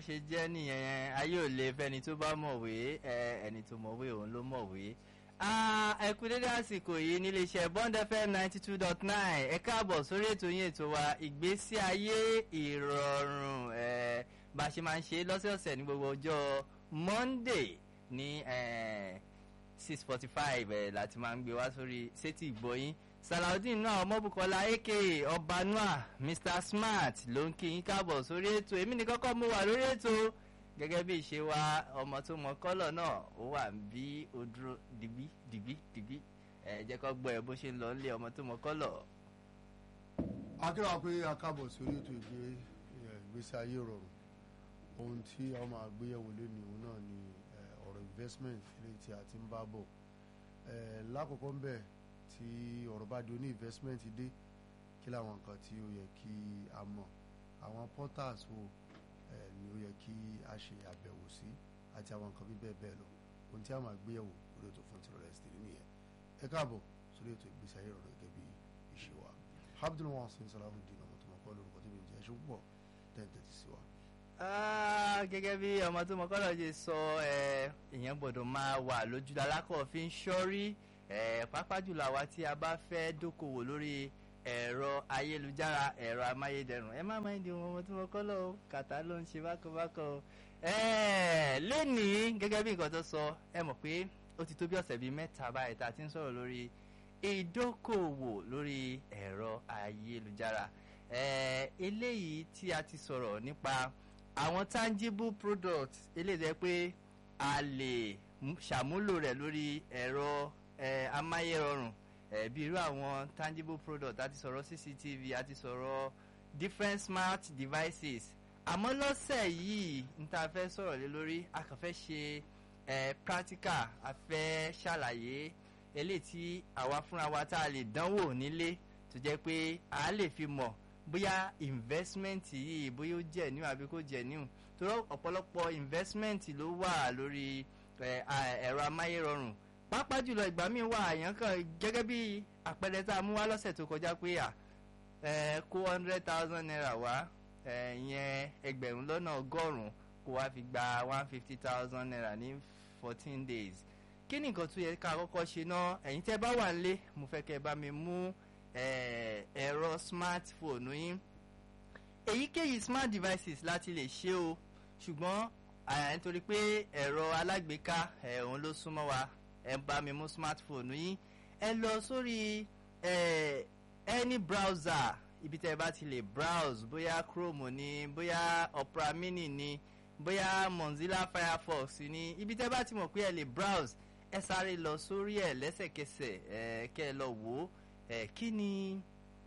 ṣe jẹ́ nìyẹn ayé ò lè fẹ́ni tó bá mọ̀wé ẹni tó mọ̀wé òun ló mọ̀wé. ẹ kú dédé àsìkò yìí níléeṣẹ́ Bond FM ninety two dot nine ẹ káàbọ̀ sórí ètò yín ètò wa ìgbésí ayé ìrọ̀rùn bá a ṣe máa ń ṣe lọ́sẹ̀ọ̀sẹ̀ ní gbogbo ọjọ́ Monday ní six forty five láti máa ń gbé wá sórí sétí ìgbọ́yín salaudeen náà ọmọbùkọ́lá aka ọbanua mr smart ló ń kí yín káàbọ̀ sórí ètò èmi ní kọ́kọ́ mo wà lórí ètò gẹ́gẹ́ bí ìṣe wa ọmọ tó mọ kọ́lọ̀ náà ó wà bí ó dúró dìgbì dìgbì dìgbì ẹ jẹ́ kó gbọ́ ẹ bó ṣe ń lọ nílé ọmọ tó mọ kọ́lọ̀. akérò pé a káàbọ̀ sórí ètò ìgbé ìgbésí ayé rọrùn ohun tí a máa gbéyẹ̀wò lónìí òun náà ni ọ̀rọ̀ investment eléyìí tí a ti ń bá bọ̀ lákòókò ń bẹ̀ tí ọ̀rọ̀ bá di oní investment dé kí làwọn nǹkan tí ó yẹ kí a mọ̀ àwọn portals wo ni ó yẹ kí a ṣe àbẹ̀wò sí àti àwọn nǹkan bí bẹ́ẹ̀ bẹ́ẹ̀ lọ ohun tí a máa gbéyẹ̀wò lórí ètò fún tìrọ̀lẹ́ sí nìyẹn ẹ káàbọ̀ sórí ètò ìgbésí ayé rọrùn gẹ́gẹ́ bí ìṣe wa Abdul Wasin Salahuddin ọmọ tó mọ kọ́ lórúkọ tó bí ń jẹ́ ṣe púpọ̀ tẹ́ǹtẹ́ ti sí wa. gẹ́gẹ́ bí ọmọ tó mọ kọ́lọ̀ ṣe sọ èèyàn gbọ́dọ̀ máa wà lójú alákọ̀ọ́fín ṣọ́rí pàápàá jùlọ àwa tí a bá fẹ́ dókòwò lórí ẹ̀rọ ayélujára ẹ̀rọ amáyédẹrùn ẹ má máa ń di ohun ọmọ tí mo kọ́ lọ kàtà ló ń ṣe bákanbákan lónìí gẹ́gẹ́ bí nǹkan tó sọ ẹ mọ̀ pé ó ti tó bí ọ̀sẹ̀ bíi mẹ́ta báyìí tá a ti ń sọ̀rọ̀ lórí ìdókòwò lórí ẹ̀rọ ayélujára eléyìí tí a ti sọ̀rọ̀ nípa àwọn tangible products eléyìí tó yẹ pé a lè ṣàmúlò rẹ̀ lórí ẹ̀rọ amáyérọrùn bí irú àwọn tangible product àti sọ̀rọ̀ cctv àti sọ̀rọ̀ different smart devices àmọ́ lọ́sẹ̀ yìí n ta fẹ́ sọ̀rọ̀ lé lórí a kàn fẹ́ ṣe practical a fẹ́ ṣàlàyé eléyìí tí àwa fúnra wa tá a lè dánwò nílé tó jẹ́ pé a lè fi mọ̀ bóyá investment yìí bóyá ó jẹ́ níwọ̀n àbí kò jẹ́ níwọ̀n torí ọ̀pọ̀lọpọ̀ investment ló wà lórí ẹ̀rọ amáyérọrùn pàápàá jùlọ ìgbà míì wà àyàn kan gẹ́gẹ́ bí àpẹẹrẹ tá a mú wá lọ́sẹ̀ tó kọjá pé à kó hundred thousand naira wá ìyẹn ẹgbẹ̀rún lọ́nà ọgọ́rùn-ún kó wá fi gba one fifty thousand naira ní fourteen days kí ni nǹkan tó yẹ ká kọ́kọ́ ṣe náà ẹ̀yin tẹ́ bá wà nílé mo fẹ́ kẹ́ ẹ bá mi mú ẹ̀rọ smartphone yín èyíkéyìí smart devices láti lè ṣe o ṣùgbọ́n nítorí pé ẹ̀rọ alágbèéká òun ló súnmọ́ wa ẹ bá mi mú smartphone yín ẹ lọ sórí ẹ any browser ibi tẹ́ ẹ bá ti lè browse bóyá chrome ni bóyá opera mini ni bóyá mozilla firefox ni ibi tẹ́ ẹ bá ti mọ̀ pé ẹ lè browse ẹ sáré lọ sórí ẹ lẹ́sẹ̀kẹsẹ̀ ẹ kẹ́ ẹ lọ wò ó ẹ kí ni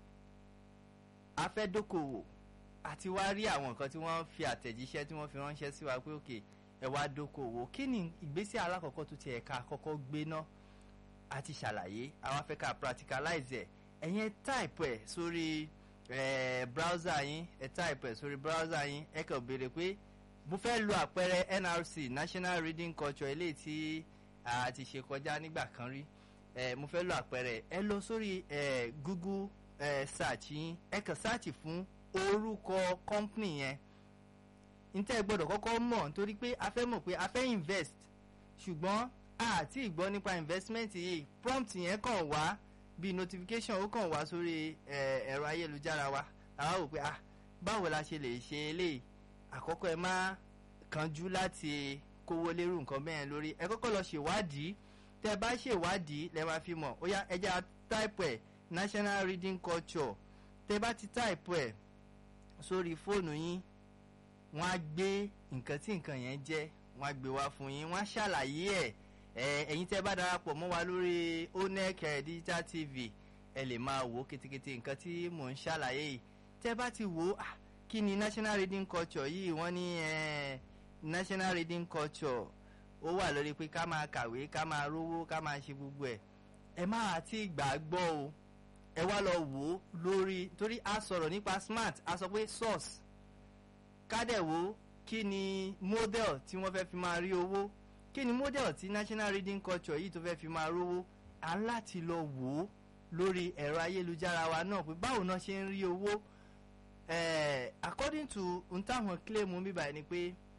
a fẹ́ dókòwò àti wá rí àwọn nǹkan tí wọ́n fi àtẹ̀jíṣẹ́ tí wọ́n fi ránṣẹ́ sí wa pé òkè. Okay, ẹ wá dókòwò kí ni ìgbésẹ̀ alákọ̀ọ́kọ́ tó ti ẹ̀ka àkọ́kọ́ gbé ná àti ṣàlàyé àwọn afẹ́ ká practicalize ẹ̀ ẹ̀yin type ẹ̀ sórí browser yín ẹ̀ type ẹ̀ sórí browser yín ẹ̀ kàn béèrè pé mo fẹ́ lo àpẹẹrẹ NRC National Reading Culture eléyìí tí a ti ṣe kọjá nígbà kan rí mo fẹ́ lo àpẹẹrẹ ẹ lọ sórí Google search yín ẹ kàn search fún orúkọ company yẹn ntẹ́ gbọ́dọ̀ kọ́kọ́ mọ̀ nítorí pé a fẹ́ mọ̀ pé a fẹ́ invest ṣùgbọ́n àti ìgbọ́ nípa investment yìí prompt yẹn kàn wá bí notification ó kàn wá sórí ẹ̀rọ ayélujára wa àwa wò pé ah báwo la ṣe lè ṣe eléyìí àkọ́kọ́ ẹ má kánjú láti kówó lérú nǹkan bẹ́ẹ̀ lórí ẹ kọ́kọ́ lọ ṣèwádìí tẹ́ bá ṣèwádìí lẹ́ máa fi mọ̀ ó yá ẹja type ẹ̀ national reading culture tẹ́ bá ti type ẹ̀ sórí fóònù yín wọ́n á gbé nǹkan tí nǹkan yẹn jẹ́ wọ́n á gbé wá fún yín wọ́n á ṣàlàyé ẹ̀ ẹ̀yin tẹ́ bá darapọ̀ mọ́ wa lórí onec digital tv ẹ lè máa wò kétékété nǹkan tí mò ń ṣàlàyé yìí tẹ́ bá ti wò ó kí ni national reading culture yìí wọ́n ní national reading culture ó wà lórí pé ká máa kàwé ká máa rówó ká máa ṣe gbogbo ẹ̀ ẹ máa ti gbàgbọ́ o ẹ wá lọ wò ó lórí torí a sọ̀rọ̀ nípa smart a sọ pé source kádẹ̀wò kí ni model tí wọ́n fẹ́ fi máa rí owó kí ni model tí national reading culture yìí tó fẹ́ fi máa rówó à ń láti lọ wò ó lórí ẹ̀rọ ayélujára wa náà pé báwo náà ṣe ń rí owó according to n táwọn claim mi báyìí ni pé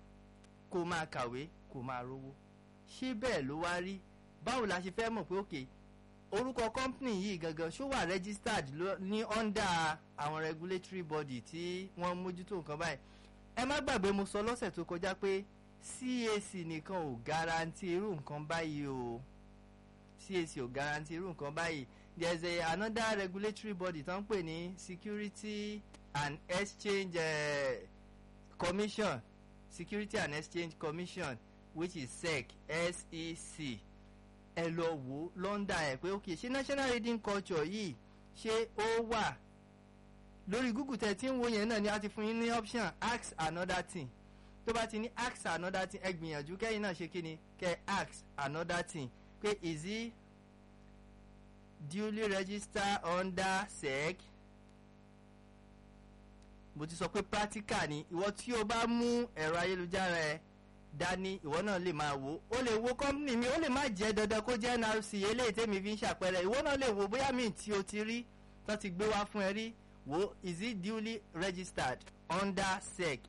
kó máa kàwé kó máa rówó ṣé bẹ́ẹ̀ ló wá rí báwo la ṣe fẹ́ mọ̀ pé òkè orúkọ company yìí gangan ṣó wà registered ní under àwọn regulatory body tí wọ́n mójútó nǹkan báyìí ẹ má gbàgbé mo sọ lọ́sẹ̀ tó kọjá pé CAC nìkan ò garanti irú nǹkan báyìí o CAC ò garanti irú nǹkan báyìí there is a another regulatory body tó ń pè ní Security and Exchange uh, Commission Security and Exchange Commission which is SEC SEC ẹ lọ wò lọ́ndà ẹ̀ pé ok ṣé national reading culture yìí ṣé ó wà lórí google tẹ̀ tí ń wo yẹn náà ni a ti fún yín ní option ask another thing tó bá ti ní ask another thing ẹ gbìyànjú kẹ́yìn náà ṣe kí ni kẹ́ ask another thing pé is he duly registered under sec mo ti sọ pé practical ni ìwọ tí o bá mú ẹ̀rọ ayélujára ẹ dání ìwọ náà lè máa wò ó lè wo company mi ó lè má jẹ́ dandan kó jẹ́ nrc eléyìí tèmi fi ń ṣàpẹẹrẹ ìwọ náà lè wo bóyá mi tí o ti rí tó ti gbé wá fún ẹ rí wo is it duly registered under sec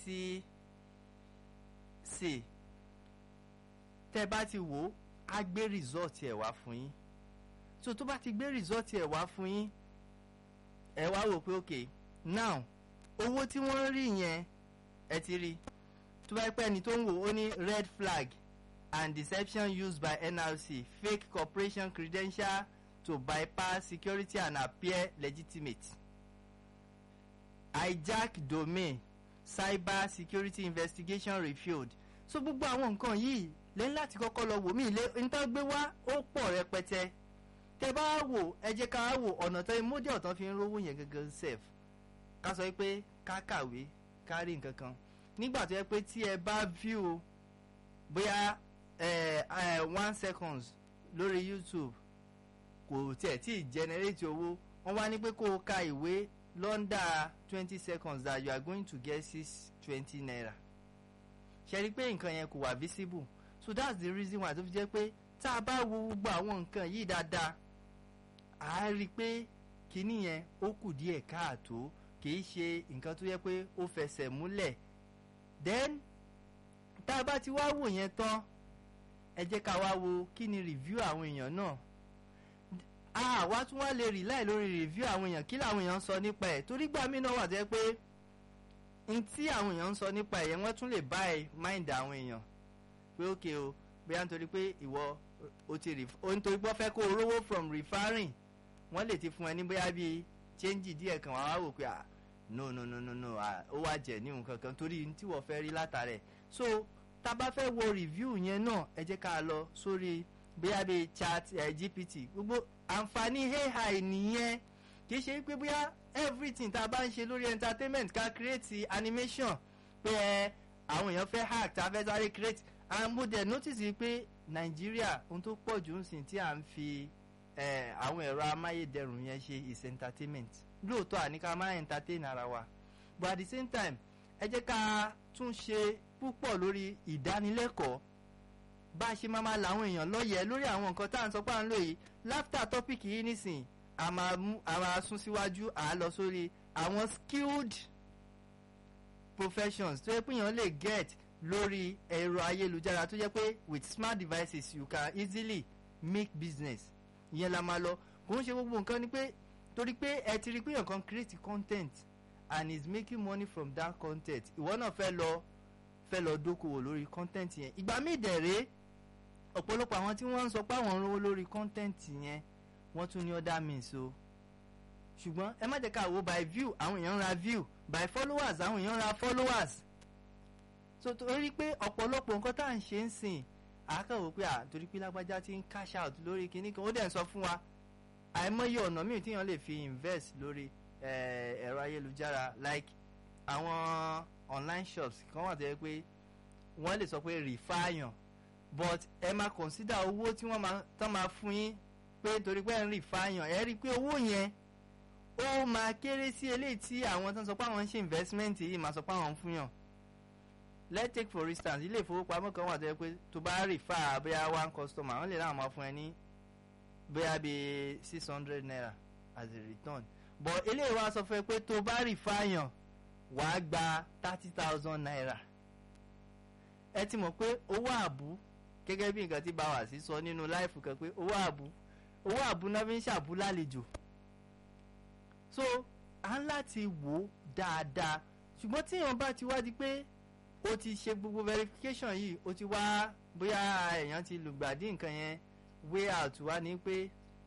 scc tẹ́ bá ti wò ó á gbé result ẹ̀ wá fún yín so tó bá ti gbé result ẹ̀ wá fún yín ẹ wá wò pé ok now owó tí wọ́n rí yẹn ẹ ti rí tó bá pẹ́ ni tó ń wò ó ní red flag and deception used by NRC fake corporation credential to bypass security and appear legitimate hijack domain cyber security investigation revealed so gbogbo àwọn nǹkan yìí lẹ́yìn láti kọ́kọ́ lọ wò mí ilé níta gbé wá ó pọ̀ rẹpẹtẹ tẹ bá wò ẹ jẹ́ ká wò ọ̀nà tó mọ́dé ọ̀tán fi ń rówó yẹn gangan sef ká sọ pé ká kàwé ká rí nǹkan kan nígbà tó yẹ pé tí ẹ bá view bóyá ẹ ẹ one seconds lórí YouTube kò tiẹ̀ tí ì generate owó wọ́n wá ní pé kó o ka ìwé lọ́ndà twenty seconds that you are going to get six twenty naira ṣe rí i pé nǹkan yẹn kò wà visible so that's the reason why tó fi jẹ́ pé tá a bá wo gbogbo àwọn nǹkan yìí dáadáa à á rí i pé kinní yẹn ó kù díẹ̀ káàtó kì í ṣe nǹkan tó yẹ pé ó fẹsẹ̀ múlẹ̀ then tá a bá ti wá wò yẹn tán ẹ jẹ́ ká wá wo kí ni review àwọn èèyàn náà a wá tún wá lè rely lórí review àwọn èèyàn kí làwọn èèyàn ń sọ nípa ẹ̀ torí gbà mí náà wà tẹ́ pé n tí àwọn èèyàn ń sọ nípa ẹ̀ yẹn wọ́n tún lè buy mind àwọn èèyàn pé ok o bóyá nítorí pé ìwọ o ti ref o nítorí pé wọ́n fẹ́ kó o rówó from referring wọ́n lè ti fún ẹ ní bóyá bíi change díẹ̀ kan wàá wò pé ah no no no no no ah ó wá jẹ ní nǹkan kan torí tí wọ́n fẹ́ rí látàrẹ̀ so tá a bá fẹ́ wo review yẹn náà ẹ jẹ́ ká lọ sórí bóyá bíi chat eh, gpt gbogbo àǹfààní ai nìyẹn kì í ṣe pé bóyá everything tá a bá ń ṣe lórí entertainment ká create animation pé ẹ àwọn èèyàn fẹ́ hack tá a fẹ́ sáré create and mo dẹ̀ notice pé nàìjíríà ohun tó pọ̀ jù ń sìn tí à ń fi eh, àwọn ẹ̀rọ amáyédẹrùn yẹn ṣe is entertainment lóòótọ́ àní ká máa entertain ara wa but at the same time ẹ jẹ́ ká tún ṣe púpọ̀ lórí ìdánilẹ́kọ̀ọ́ bá a ṣe máa máa làwọn èèyàn lọ́yẹ̀ lórí àwọn nǹkan tá à ń sọ pé à ń lò yìí láftà tọ́pìkì yìí nísìn a máa mú a máa sún síwájú à á lọ sórí àwọn skilled professions tó yẹ pé èèyàn lè get lórí ẹ̀rọ ayélujára tó jẹ́ pé with smart devices you can easily make business ìyẹn la máa lọ kò ń ṣe gbogbo nǹkan ni pé torí pé ẹ ti rí pé èèyàn kan create content and is making money from that content ìwọ náà fẹ́ lọ fẹ́ lọ dókòwò lórí content yẹn ìgbà míì dẹ̀ rèé ọ̀pọ̀lọpọ̀ àwọn tí wọ́n ń sọ pé àwọn ń rówó lórí content yẹn wọ́n tún ní other means o ṣùgbọ́n ẹ má jẹ́ ká wo by view àwọn èèyàn ń ra view by followers àwọn èèyàn ń ra followers so torí pé ọ̀pọ̀lọpọ̀ nǹkan tá à ń ṣe ń sìn àákàwò pé à torí pé lágbájá ti ń cash out lórí kinní kan ó dẹ̀ ń sọ fún wa àìmọye ọ̀nà míì tíyàn lè fi invest lórí ẹ̀rọ ayélujára like àwọn online shops kan wà tó yẹ pé wọ́n lè sọ pé rìfáàyàn but ẹ máa consider owó tí wọ́n máa tán máa fún yín pé torí pé ẹ̀ ń rìfáàyàn ẹ rí i pé owó yẹn ó máa kéré sí eléyìí tí àwọn tó ń sọ pé àwọn ń ṣe investment yìí máa sọ pé àwọn ń fún yàn let's take for instance ilé ìfowópamọ́ kan wà tó yẹ pé tó bá rìfà bóyá one customer wọ́n lè láwọn máa fún ẹ ní bóyá bíi six hundred naira as a return but eléyìí wá sọ fún ẹ pé tó bá rìfà yàn wàá gba thirty thousand naira ẹ ti mọ̀ pé owó àbú gẹ́gẹ́ bí nǹkan tí báwa sí sọ nínú láìfù kan pé owó àbú owó àbú náà fi ń ṣàbú lálejò so à ń láti wò ó dáadáa ṣùgbọ́n tí èèyàn bá ti wá di pé o ti ṣe gbogbo verification yìí o ti wá bóyá èèyàn ti lùgbàdì nǹkan yẹn way out wá ní pé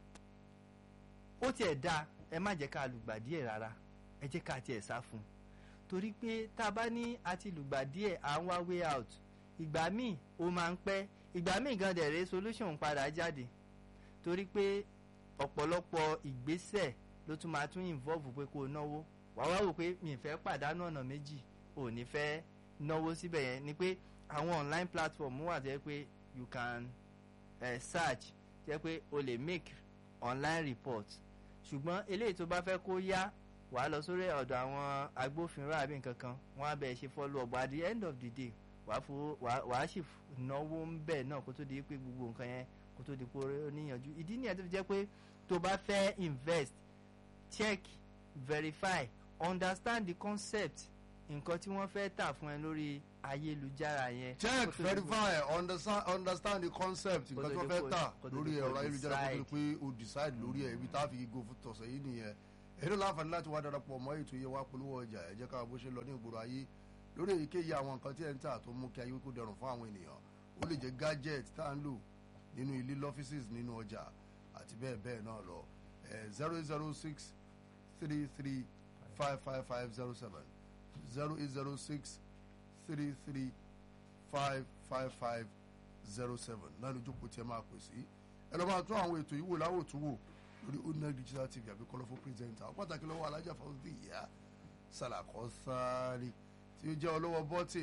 ó tiẹ̀ da ẹ má jẹ́ ká lùgbàdì ẹ̀ rárá ẹ jẹ́ ká tiẹ̀ sá fún un torí pé tá a bá ní a ti lùgbàdì ẹ̀ à ń wá way out ìgbà míì ó máa ń pẹ́ ìgbà míì gan dẹ̀rẹ́ solution padà jáde torí pé ọ̀pọ̀lọpọ̀ ìgbésẹ̀ ló tún máa tún involve pé kó o náwó wàá wá wò pé mi ì fẹ́ pàdánù ọ̀nà méjì ò ní fẹ́ náwó síbẹ̀ yẹn ni pé àwọn online platform wà tẹ́ pé you can uh, search tẹ́ pé o lè make online report ṣùgbọ́n eléyìí tó bá fẹ́ kó yá wàá lọ sórí ọ̀dọ̀ àwọn agbófinró àbí nǹkan kan wọ́n á bẹ̀ ṣe follow up at the end of the day wàá fo wàá sì náwó ń bẹ̀ náà kó tó di pé gbogbo nǹkan yẹn kó tó di pé ó níyànjú ìdí nìyẹn tó fi jẹ́ pé tó bá fẹ́ invest check verify understand the concept nǹkan tí wọ́n fẹ́ tà fún ẹ lórí ayélujára yẹn. check verify understand understand the concept nǹkan tí wọ́n fẹ́ tà lórí ẹ̀rọ ayélujára kó tó di pé o decide lórí ẹ̀ ibi tá a fi go fún tọ̀sẹ̀ yìí nìyẹn èyí ló láǹfààní láti wá darapọ̀ mọ́ ètò yẹn wá polówó ọjà ẹ jẹ́ ká bó ṣe lọ ní ìgboro ayé lórí èyíkéyìí àwọn nǹkan tí ẹ̀ ń tà tó mú kí ayé kó dẹrùn fún àwọn ènìyàn ó lè jẹ́ gadget tá à ń lò nínú ilé lọ́fíìsì nínú ọjà àti bẹ́ẹ̀ bẹ́ẹ̀ náà lọ zero eight zero six three three five five five zero seven zero eight zero six three three five five five zero seven náà ló jókòó tí ẹ máa pè sí ẹ lọ́ máa tún àwọn ètò yìí wò láwò tún wò lórí onel digital tv àbí colourful presenter pàtàkì lọ́wọ́ alájà fọ́sítì ìyá sàlàkọ́ sáárì tí ó jẹ́ olówó bọ́tì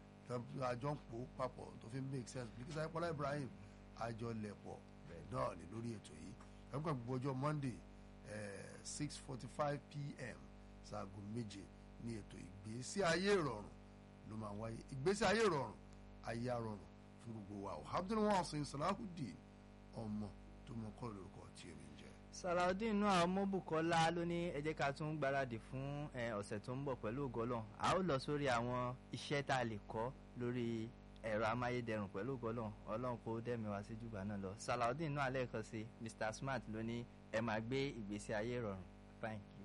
àjọ ń pò papọ̀ tó fi make sense bí kíkà ìpọ́lá ibrahim àjọ lẹ̀pọ̀ náà ni lórí ètò yìí ẹ̀kọ́ gbogbo ọjọ́ monday six forty five pm ṣaago méje ní ètò ìgbésí ayé ìrọ̀rùn ló máa wáyé ìgbésí ayé ìrọ̀rùn ayé àrọ̀rùn fún gbogbo wa alhamdulilayi sin salahudeen ọmọ tó mọ kọ́ lórúkọ tí èmi ń jẹ́. salaudeen inú àwọn mọ́bùkọ́lá ló ní ẹ jẹ́ ká tún gbáradì fún ọ̀sẹ̀ tó ń bọ̀ pẹ̀lú ògọ́lọ̀ a ó lọ sórí àwọn iṣẹ́ tá a lè kọ́ lórí ẹ̀rọ amáyédẹrùn pẹ̀lú ògọ́lọ̀ ọlọ́run kó dẹ́mi wá sí jùgbà náà lọ salaudeen inú alẹ́ kan sí mr smart ló ní ẹ máa gbé ìgbésí ayé ìrọ̀rùn fine.